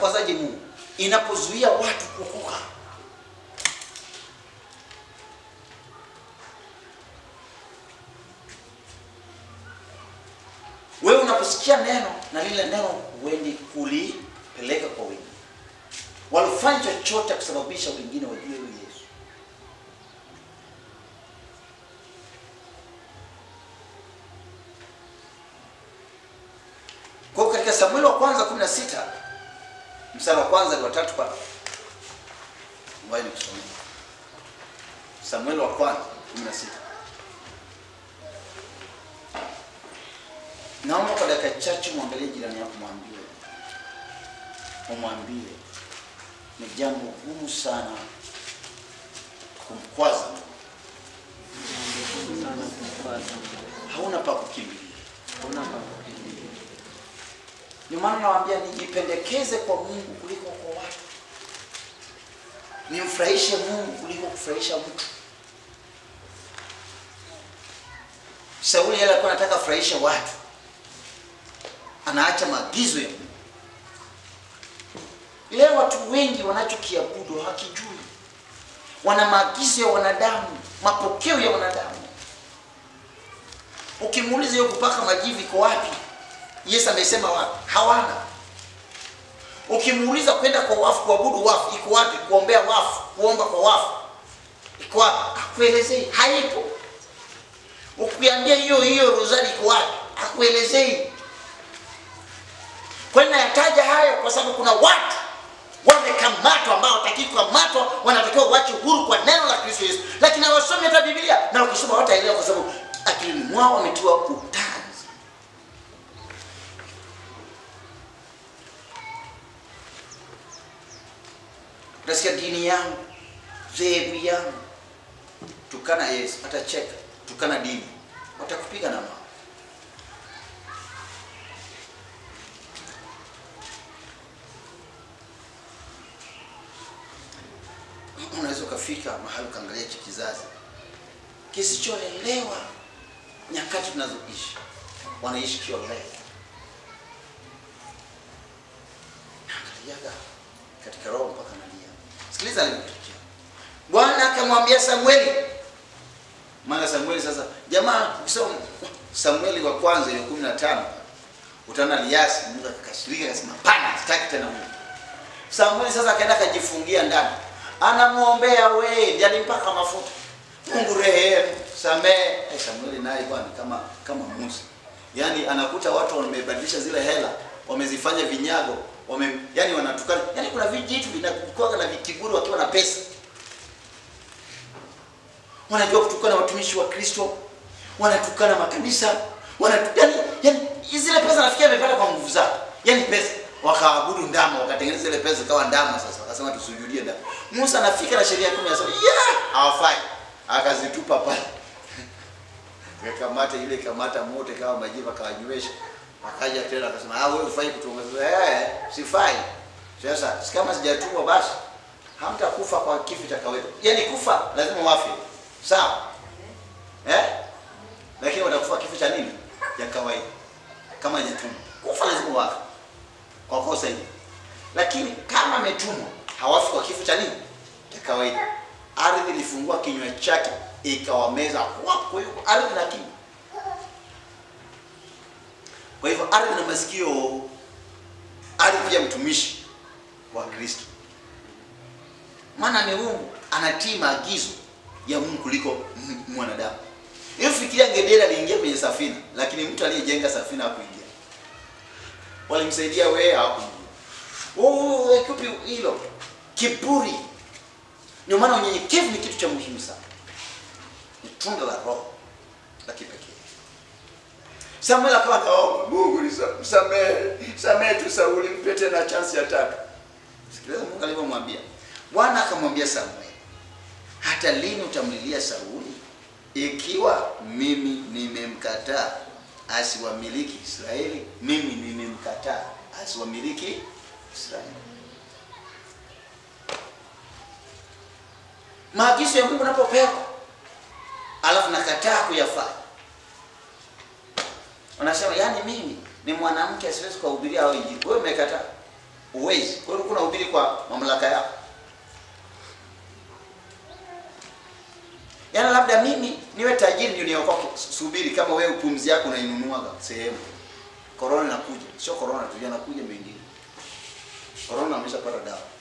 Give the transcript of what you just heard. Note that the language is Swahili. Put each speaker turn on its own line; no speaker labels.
inamkwazaje Mungu? Inapozuia watu kuokoka. Wewe unaposikia neno na lile neno huendi kulipeleka kwa wengine, walifanya chochote kusababisha wengine wajue huyu Yesu. Kwa hiyo katika Samueli wa kwanza 16 mstari wa kwanza ni watatu pale. Ngoja nikusomee. Samueli wa kwanza 16. Naomba kwa dakika chache muangalie jirani yako, mwambie umwambie ni jambo gumu sana kumkwaza mtu.
sana kufuata
hauna pa kukimbilia.
kuna pakukimbilia
Ndio maana nawaambia nijipendekeze kwa Mungu kuliko kwa watu, nimfurahishe Mungu kuliko kufurahisha mtu. Sauli yeye alikuwa anataka kufurahisha watu, anaacha maagizo ya Mungu. Leo watu wengi wanachokiabudu hakijui, wana maagizo ya wanadamu, mapokeo ya wanadamu. Ukimuuliza hiyo kupaka majivu iko wapi? Yesu amesema wapi? Hawana. Ukimuuliza kwenda kwa wafu kuabudu wafu iko wapi? Kuombea wafu, kuomba kwa wafu iko wapi? Akuelezei, haipo. Ukiambia hiyo hiyo rozari iko wapi? Akuelezei. Kwani nayataja hayo kwa sababu kuna watu wamekamatwa ambao hawataki kukamatwa, wanatakiwa wache huru kwa neno la Kristo Yesu, lakini hawasomi hata Biblia, na wakisoma hawataelewa kwa sababu akilini mwao wametiwa utanzi. Utasikia dini yangu, dhehebu yangu, tukana Yesu, atacheka. Tukana dini, watakupiga na mawe. Unaweza ukafika mahali ukaangalia hichi kizazi kisichoelewa nyakati tunazoishi, wanaishi kiolela. Naangaliaga katika roho mpaka nalia. Sikiliza alivyotokea. Bwana akamwambia Samueli, maana Samueli sasa, jamaa, ukisoma Samueli wa kwanza ile kumi na tano utaona Eliasi, Mungu akakasirika akasema, pana, sitaki tena Mungu. Samueli sasa akaenda akajifungia ndani, anamwombea we, ndiye alimpaka mafuta. Mungu rehemu, samehe. Eh, Samueli naye bwana kama kama Musa, yaani anakuta watu wamebadilisha zile hela, wamezifanya vinyago, wame yani wanatukana, yani kuna vijitu vinakuwa na vikiburi wakiwa na pesa, wanajua kutukana watumishi wa Kristo, wanatukana makanisa, wanatu, yani, yani zile pesa nafikia amepata kwa nguvu zao, yani pesa wakaabudu ndama, wakatengeneza zile pesa zikawa ndama. Sasa wakasema tusujudie ndama. Musa anafika na sheria kumi anasema yeah, hawafai, akazitupa pale kakamata ile kamata moto kama majivu akawanywesha, akaja tena akasema ah, wewe ufai kutuongeza. Eh, sifai. Sasa si kama sijatumwa basi hamtakufa kwa kifo cha kawaida. Yaani kufa lazima wafe. Sawa? Eh? Lakini watakufa kifo cha nini? Cha kawaida. Kama hajatumwa. Kufa lazima wafe. Kwa kosa hili. Lakini kama ametumwa hawafi kwa kifo cha nini? Cha kawaida. Ardhi ilifungua kinywa chake ikawameza. Kwa hiyo ardhi na kinywa. Kwa hivyo ardhi na masikio, ardhi pia mtumishi wa Kristo, maana ni Mungu anatii maagizo ya Mungu kuliko m- mwanadamu. Hiyo fikiria, ngedere aliingia kwenye safina, lakini mtu aliyejenga safina hakuingia. Walimsaidia wewe, hawakuingia. Oh, kipi hilo? Kiburi. Ndio maana unyenyekevu ni kitu cha muhimu sana, ni tunda la Roho la kipekee. Samuel akawa anaomba Mungu nisa- msamehe, samehe tu Sauli, mpe tena chance ya tatu. Sikiliza Mungu alivyomwambia. Bwana akamwambia Samuel, hata lini utamlilia Sauli ikiwa mimi nimemkataa asiwamiliki Israeli? Mimi nimemkataa asiwamiliki Israeli. Maagizo ya Mungu napopewa alafu nakataa kuyafanya Unasema yani mimi ni mwanamke siwezi kuhubiria hao injili. Wewe umekataa. Huwezi. Kwa hiyo kuna hubiri kwa mamlaka yako. Yaani labda mimi niwe tajiri ndio niokoke. Subiri kama wewe pumzi yako unainunuaga sehemu. Corona inakuja. Sio corona tu, yanakuja mengine. Corona ameshapata dawa.